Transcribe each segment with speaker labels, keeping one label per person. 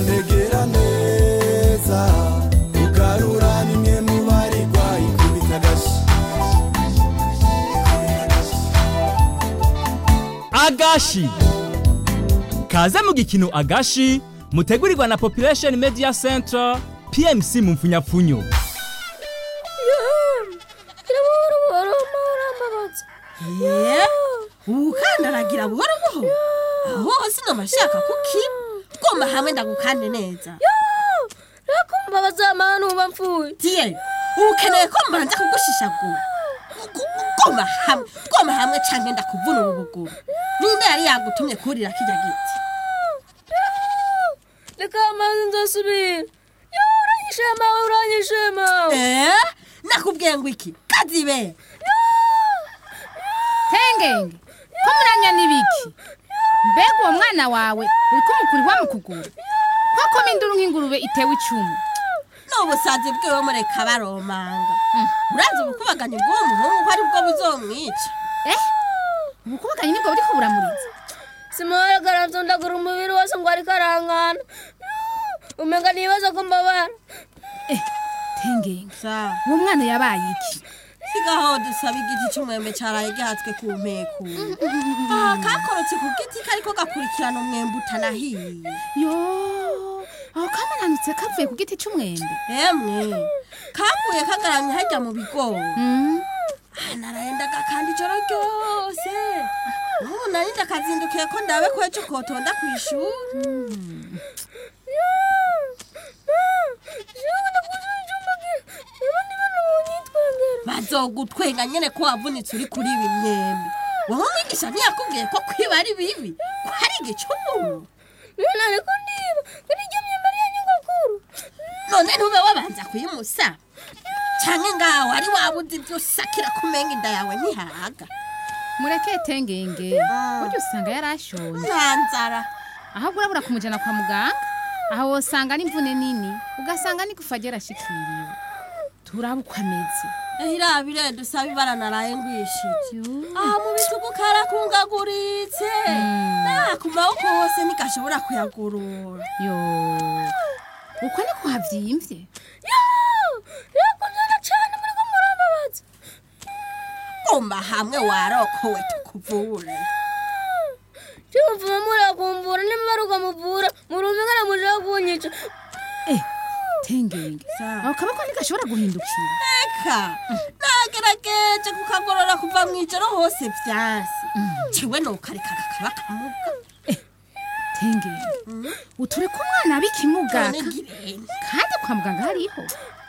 Speaker 1: ntegera neza ugarura nimwe mu baregwa ikubita agashi
Speaker 2: agashi kaze mu gikino agashi mutegurirwa na population media center pmc mu mfunyapfunyo
Speaker 3: ye ukandaragira buhoro buhoro aho hose ndamashaka kuki twoma hamwe ndagukande neza
Speaker 4: mbabaza amahanu uba mfuye
Speaker 3: tiye ukeneye ko mbanza kugushishagura twoma hamwe twoma hamwe canke ndakuvuna ubu buguru ninde yari yagutumye kurira kirya giti
Speaker 4: reka amazi nzosubira yo uranyishema uranyishema
Speaker 3: eh nakubwiye ngo iki kazibe
Speaker 5: tengenge ko muranya n'ibiki mbega uwo mwana wawe uri kumukuri wa mu kuguru koko minduru nk'ingurube itewe icumu
Speaker 3: n'ubusazi bwiwe mureka baromanga urazi ubukubaganyi bw'uwo muhungu ko ari bwo buzomwica
Speaker 5: eh ubukubaganyi nibwo buriko buramuriza
Speaker 4: simara karavundagura umubiri wose ngo ariko arangana umenga nibaza ko mbabara
Speaker 5: tengenge
Speaker 3: sa
Speaker 5: uwo mwana yabaye iki
Speaker 3: sigaho dusaba igiti cy'umwembe cyaraye gihatswe ku mpeku aha kakorotse ku giti kariko gakurikirana umwembe utanahiye
Speaker 5: yo aho kamananutse kavuye ku giti c'umwembe
Speaker 3: emwe kaguye kagaramye hajya mu bigori
Speaker 5: Mm.
Speaker 3: aha narayendaga kandi ijoro ryose ubu nari ndakazindukiye ko ndabe ko ejo kotonda ku ishuri bazogutwenga nyene ko wavunitse uri kuri ibi myembe wowe mwigisha ntiyakubwiye ko kwiba ari bibi ko hari igicumuro
Speaker 4: none ariko ndiba kuri iryo myambaro ya nyogokuru
Speaker 3: none ntube wabanza kuyimusa canke ngaho wari wabuze ibyo usakira kumenga inda yawe ntihaga
Speaker 5: mureke tengenge burya usanga yarashonje
Speaker 3: nta nzara
Speaker 5: ahubwo urabura kumujana kwa muganga aho wosanga n'imvune nini ugasanga n'igufa ryarashikiriwe turaba uko ameze
Speaker 3: irabire dusaba ibara naraye ngwishije aha mu bitugu karakungaguritse na ku maboko hose ntigashobora kuyagurura
Speaker 5: yo uko niko havyimvye
Speaker 4: yakunzana cyane muri ko murambabaza
Speaker 3: umba hamwe warokowe tukuvure
Speaker 4: cyumvuma murakumbura niba baruka muvura murumvikana muje kunyica
Speaker 5: eh tengenge aho kaboko ntigashobora guhindukira
Speaker 3: eka nagerageje kukagorora kuva mu ijoro hose vyasi ciwe nokareka kakaba kamuga
Speaker 5: tengenge uture ko umwana abikimugaka
Speaker 3: none ngirente
Speaker 5: kandi kwa muganga hariho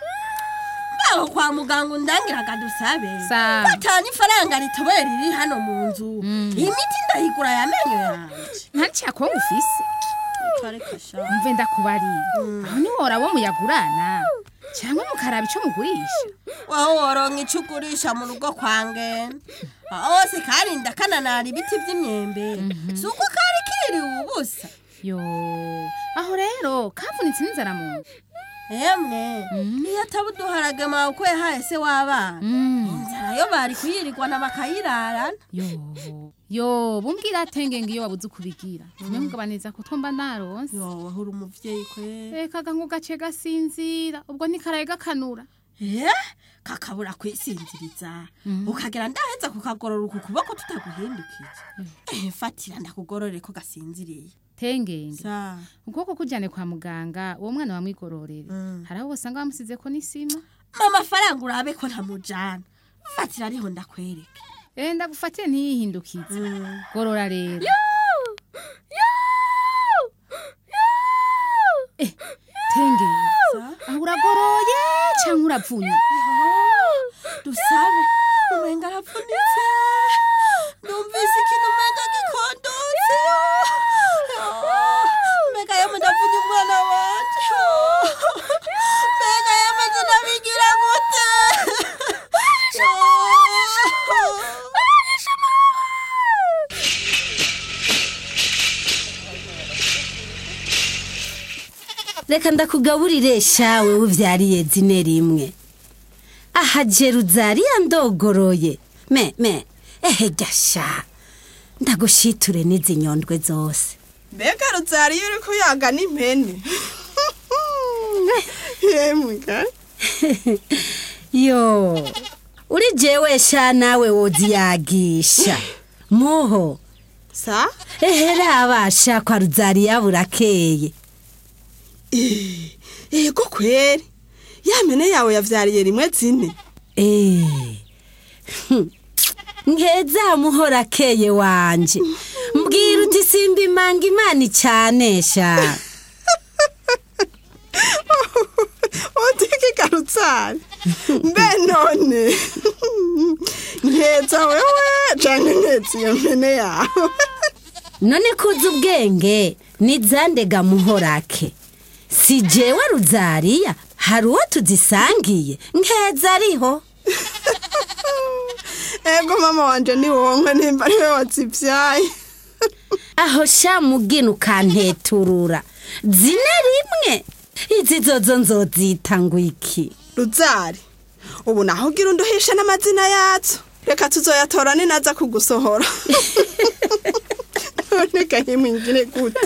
Speaker 3: aho kwa muganga undangiraga dusabe
Speaker 5: Sa-
Speaker 3: batanye ifaranga ritoboye riri hano mu nzu imiti ndayigura yamenyo yanje
Speaker 5: ntaciye ngo ufise
Speaker 3: kareka sha
Speaker 5: mve ndakubarira aho niwora wo muyagurana cyangwa mukaraba ico mugurisha
Speaker 3: waho woronka ico ugurisha mu rugo kwa ngenda hose karinda kananara ibiti vy'imyembe si uko kari kiriwe ubusa
Speaker 5: yo aho rero kavunitse n'inzara mu nda
Speaker 3: emwe iyo ataba uduharage mawe uko yahaye se w'abana inzara yo bari kuyirirwana bakayirarana
Speaker 5: yo yo bumbwira tengenge iyo wabuze ukubigira nyamugabaniza ko twomba naronse
Speaker 3: yo wahura umuvyeyi kwe
Speaker 5: reka ngo gace gasinzira ubwo ntikaraye gakanura
Speaker 3: Eh, kakabura kwisinziriza ukagera ndaheza kukagorora uku kuboko tutaguhindukije Eh, fatira ndakugorore ko gasinziriye
Speaker 5: tengenge
Speaker 3: sa
Speaker 5: ukuboko kujyane kwa muganga uwo mwana wamwigororere hari aho usanga bamusize ko n'isima
Speaker 3: mama amafaranga urabe ko ntamujana fatira ariho ndakwereka
Speaker 5: eh ndagufatire ntiyihindukize gorora rero eh tengenge aho uragoroye cyangwa uravunye
Speaker 3: dusabe umenga arapfunitse numvise ikintu umenga gikondotse mbega yemwe ndavunye umwana wanje mbega yemwe zinabigira gute
Speaker 6: reka ndakugaburire shawe uvyariye zine rimwe aha jeruzariya ndogoroye me me ehe gasha ndagushiture n'izi nyondwe zose
Speaker 7: mbega ruzari iyo uri kuyaga n'impene yemwe ga
Speaker 6: yo uri jewe sha nawe woziyagisha muho
Speaker 7: sa
Speaker 6: ehera abasha kwa ruzariya burakeye
Speaker 7: yego kweri ya mpene yawe yavyariye rimwe zine
Speaker 6: Eh, hm, nkeza muhora akeye wanje mbwira uti simba imanga imana icanesha
Speaker 7: utiki garutsari mbe none nkeza wewe canke nkeza iyo mpene yawe
Speaker 6: none kuzi ubwenge nizandega muhorake si jewe ruzariya hari uwo tuzisangiye nkeza ariho
Speaker 7: ego mama wanje ni wonkwe nimba ariwe wazivyaye
Speaker 6: aho sha mugina ukanteturura zine rimwe izi zozo nzozita ngo iki
Speaker 7: ruzari ubu naho ugira unduhishe n'amazina yazo reka tuzoyatora ninaza kugusohora none gahimwingire gute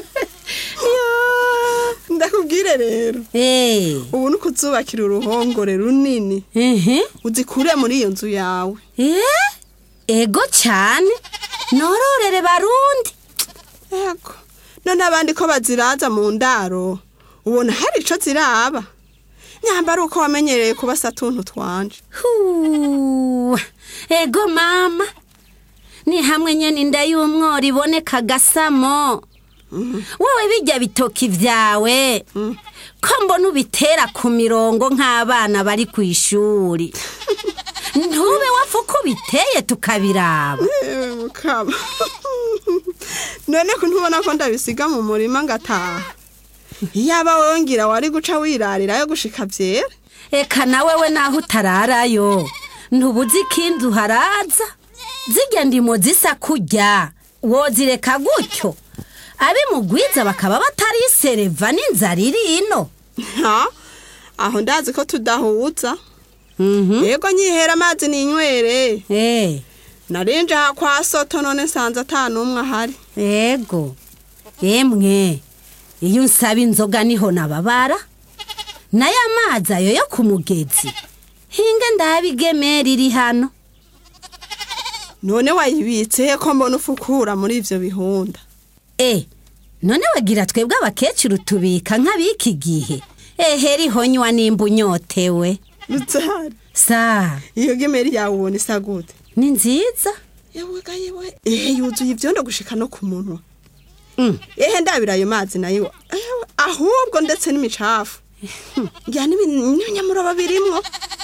Speaker 7: Yo, ndakubwire rero
Speaker 6: Eh,
Speaker 7: ubu ni ukuzubakira uruhongore runini
Speaker 6: ehe
Speaker 7: uzikure muri iyo nzu yawe
Speaker 6: Eh, ego cyane nororere barundi
Speaker 7: yego none abandi ko baziraza mu ndaro ubona hari ico ziraba nyamba ari uko wamenyereye kubasa tuntu twanje
Speaker 6: Huwa, ego mama ni hamwe nyene inda y'umworo iboneka gasamo wowe bijya bitoki vyawe ko mbona ubitera ku mirongo nk'abana bari ku ishuri ntube wapfa uko ubiteye tukabiraba
Speaker 7: Ewe mukama none ko ntubona ko ndabisiga mu murima ngataha iyaba wongira wari guca wirarirayo gushika vyera
Speaker 6: eka nawe we naho utararayo ntubuzi ikindi uharaza zirya ndimo zisa kurya wozireka gutyo abimugwiza bakaba batarisereva n'inzara iri ino
Speaker 7: ha aho ndazi ko tudahuza
Speaker 6: Mhm.
Speaker 7: yego nyihera amazi ninywere
Speaker 6: Eh,
Speaker 7: narinje aha kwa soto none nsanze ata n'umwe ahari
Speaker 6: ego emwe iyo unsaba inzoga niho nababara nayo amazi ayo yo ku mugezi hinge ndabigemera iri hano
Speaker 7: none wayibitse ko mbona ufukura muri ivyo bihunda
Speaker 6: e none wagira twebwe abakecuru tubika nk'abiki gihe ehe rihonywa nimba unyotewe
Speaker 7: ruzari
Speaker 6: sa
Speaker 7: iyo gemeri yawe ubona isa gute
Speaker 6: ni nziza
Speaker 7: yewe ga yewe ehe yuzuye ivyondo gushika no ku munwa
Speaker 6: Mm.
Speaker 7: ehe ndabira ayo mazi nayo ewe, ahubwo ndetse n'imicafu ngira n'ibinyamuroba birimwo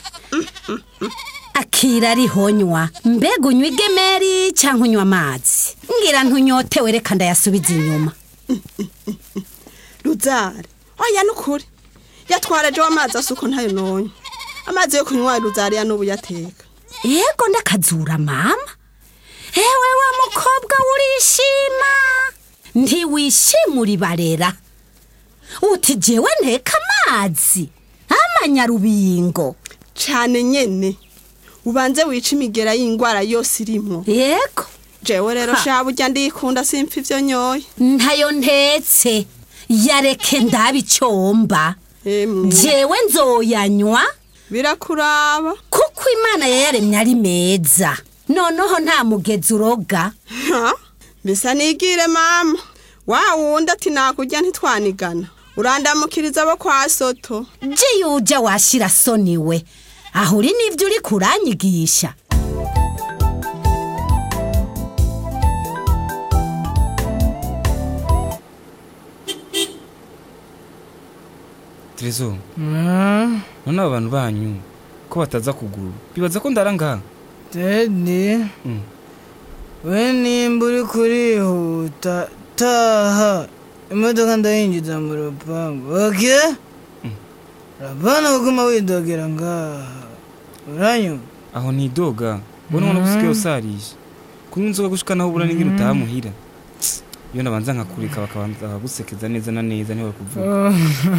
Speaker 6: akira rihonywa mbega unywa igemeri cyangwa unywa amazi ngira ntunyotewe reka ndayasubiza inyuma
Speaker 7: ruzari oya nukuri yatwaraje w'amazi asuko ntayo nonye amazi yo kunywa ruzari ya n'ubu yateka
Speaker 6: yego ndakazura mama ewe wa mukobwa urishima ntiwishimura ibarera uti jewe nteka amazi amanyarubingo
Speaker 7: cane nyene ubanze wica imigera y'ingwara yose irimwo
Speaker 6: yego
Speaker 7: jewe rero
Speaker 6: Ha.
Speaker 7: sha burya ndikunda simpfa ivyo nyoye
Speaker 6: ntayo ntetse yareke ndabicyomba
Speaker 7: emwe
Speaker 6: jewe nzoyanywa
Speaker 7: birakuraba
Speaker 6: kuko imana yayaremye ari meza noneho nta mugezi uroga
Speaker 7: Ha? bisa nigire mama wa wundi ati nakurya ntitwanigana urandamukiriza abo kwa soto
Speaker 6: je yuja washira soni we aho uri n'ibyo uri kuranyigisha
Speaker 8: terezo none aba bantu banyu ko bataza kugura bibaza ko ndara ngaha
Speaker 9: tedi
Speaker 8: Mm.
Speaker 9: we nimba uri kurihuta taha imodoka ndayinjiza mu rupangu oke urabona kuguma widogera ngaha uranyuma
Speaker 8: aho ntidoga ubona ubona gusigaye usarije kunywa inzoga gushika naho ubura n'ingene utaha muhira iyo nabanza nkakurika bakabanza bakagusekeza neza na neza niho bakuvuga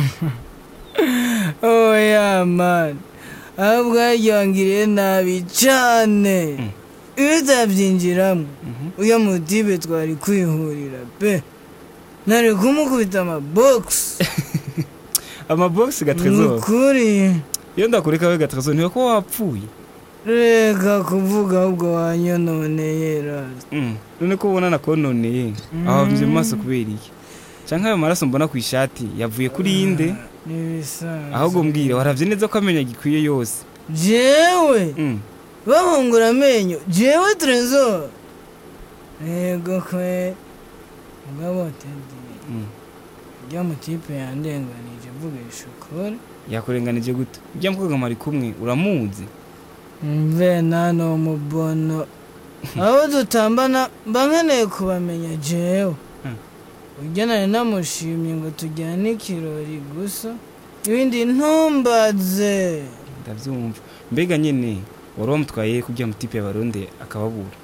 Speaker 9: oya mani ahubwo yaryangiriye nabi cane iyo utabyinjiramo uyo mutibe twari kwihurira pe nari kumukubita amabogisi
Speaker 8: amabogisi
Speaker 9: ni
Speaker 8: gatrezo
Speaker 9: ukuri
Speaker 8: iyo ndakureka we gatrezo ntiwe ko wapfuye
Speaker 9: reka kuvuga ahubwo wanyononeye rasi
Speaker 8: Mm, none ko ubona nakononeye aho mvye mu maso kubera iki canke ayo maraso mbona ku ishati yavuye kuri inde
Speaker 9: n'ibisanzwe
Speaker 8: ahubwo mbwira waravye neza ko amenya gikwiye yose
Speaker 9: jewe
Speaker 8: Mm,
Speaker 9: bahungura amenyo jewe trezor yego kwe mugabo tedi
Speaker 8: mm.
Speaker 9: rya mutipe yandenganije mvugisha ukuri
Speaker 8: yakurenganije gute ujya mukobwa mwari kumwe uramuzi
Speaker 9: mve nano mubono abo dutambana mba nkeneye kubamenya jewe
Speaker 8: Hmm.
Speaker 9: urya nari namushimye ngo tujyane ikirori gusa ibindi ntumbaze
Speaker 8: ndavyumva mbega nyene wari wamutwaye kurya mutipe yabaronde akababura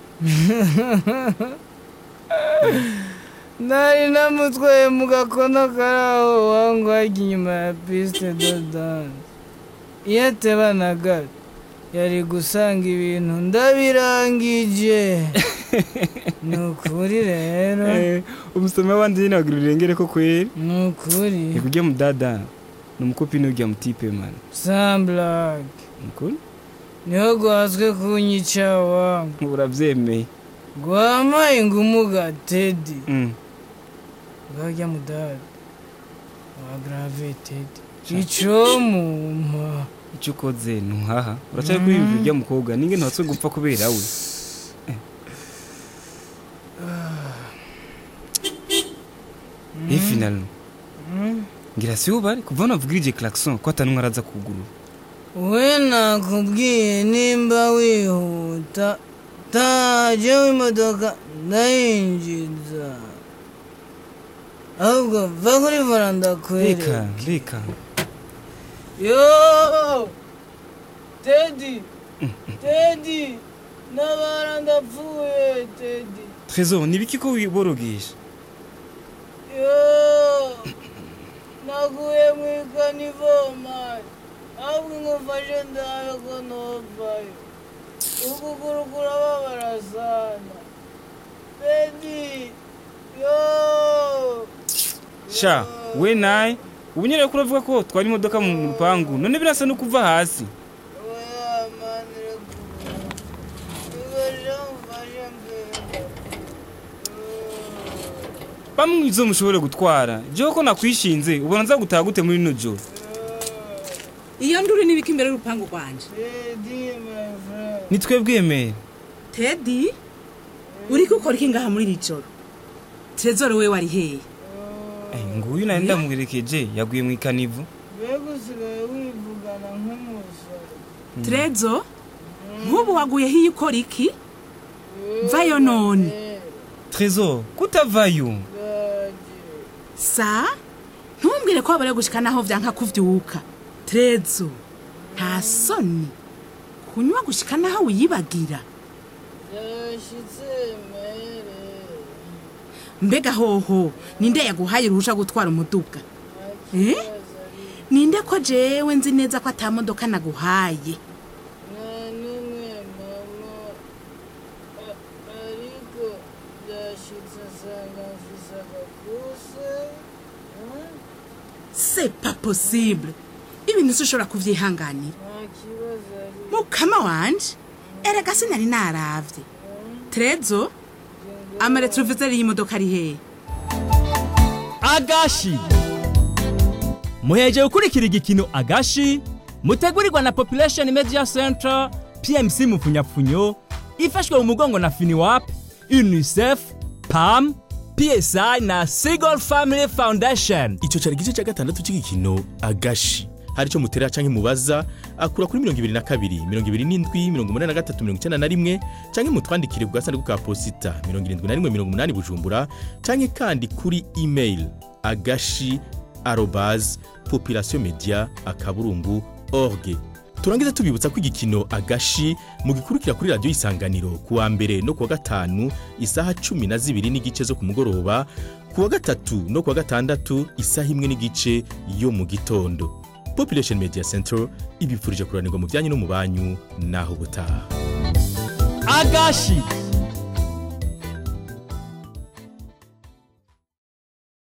Speaker 9: nari namutwaye mu gakono kari aho wangu hajya inyuma ya piste do danse iyo atebanaga yari gusanga ibintu ndabirangije ni ukuri rero
Speaker 8: Eh, umusome wanje nyene wagira urengere ko kweri
Speaker 9: ni ukuri
Speaker 8: ikurya mudada ni umukopini w'urya mutipe man
Speaker 9: samburage
Speaker 8: mukuri
Speaker 9: niho gwazwe kunyica wangu
Speaker 8: uravyemeye
Speaker 9: gwamaye ingumuga tedi
Speaker 8: Mm.
Speaker 9: bwajya mudada wa grave tedi icomuma
Speaker 8: icyo ukoze ntuhaha uracyari kwiyumvira ujya mukobwa ninge ntuhatse gupfa kubera we e finalement ngira si wo bari kuva navugirije klaxon ko atanumwe araza kugurura
Speaker 9: we nakubwiye nimba wihuta taje w'imodoka ndayinjiza ahubwo va kuri vora
Speaker 8: reka
Speaker 9: ndakwereka
Speaker 8: reka
Speaker 9: yo tedi tedi nabara ndapfuye tedi
Speaker 8: trésor nibiki ko wiborogesha
Speaker 9: yo naguye mu ikanivomari ahubwo ngufashe ndabe ko novayo ukuguru kurababara sana tedi yo
Speaker 8: sha we naye ubu nyine ko uravuga ko twari imodoka mu rupangu none birasa no kuva hasi
Speaker 9: oya mani rekura ibasha mufashe mbega
Speaker 8: bamwe izo mushobore gutwara jewe ko nakwishinze ubona nza gutaha gute muri rino joro
Speaker 10: iyo nduru n'ibiki imbere y'urupangu rwanje
Speaker 9: tedi my friend
Speaker 8: nitwe bwemere
Speaker 10: tedi uri gukora iki ngaha muri iri joro trezor we wari hehe
Speaker 8: Eh, nguyu nari ndamwerekeje yaguye mu ikanivu
Speaker 9: mbega usigaye wivugana nk'umusore
Speaker 10: trezo nk'ubu waguye hiyo ukora iki vayo none
Speaker 8: trésor kutavayo
Speaker 10: sa ntumbwire ko wabariye gushika naho vyanka kuvyuka trezo nta soni kunywa gushika naho wiyibagira
Speaker 9: yashitse mere
Speaker 10: mbega hoho ninde yaguhaye uruhusha gutwara umuduga eh? ninde ko jewe nzi neza ko ata modoka naguhaye
Speaker 9: nta n'umwe mama A- ariko byashitse nsanga mfise agakuse
Speaker 10: c'est pas possible ibintu ushobora kuvyihanganira
Speaker 9: nta kibazo ari
Speaker 10: mukama wanje erega sinari naravye trezo amaretroviseri y'imodoka ari hehe
Speaker 2: agashi muheje gukurikira igikino agashi mutegurirwa na population media center pmc mupfunyapfunyo ifashwe mu mugongo na finiwap unicef pam psi na seagull family foundation
Speaker 11: icyo cyari igice cya gatandatu cy'igikino agashi hari icyo mutera cyangwa mubaza akura kuri mirongo ibiri na kabiri mirongo ibiri n'indwi mirongo umunani na gatatu mirongo icyenda na rimwe cyangwa mutwandikire ku gasanduku ka posita mirongo irindwi na rimwe mirongo umunani bujumbura cyangwa kandi kuri email agashi arobazi population media akaburungu org turangiza tubibutsa ko igikino agashi mugikurikira kuri radiyo isanganiro ku wa mbere no ku wa gatanu isaha cumi na zibiri n'igice zo ku mugoroba ku wa gatatu no ku wa gatandatu isaha imwe n'igice yo mu gitondo population media center ibipfurije kuranirwa mu byanyu no mu banyu naho ubutaha
Speaker 2: agashi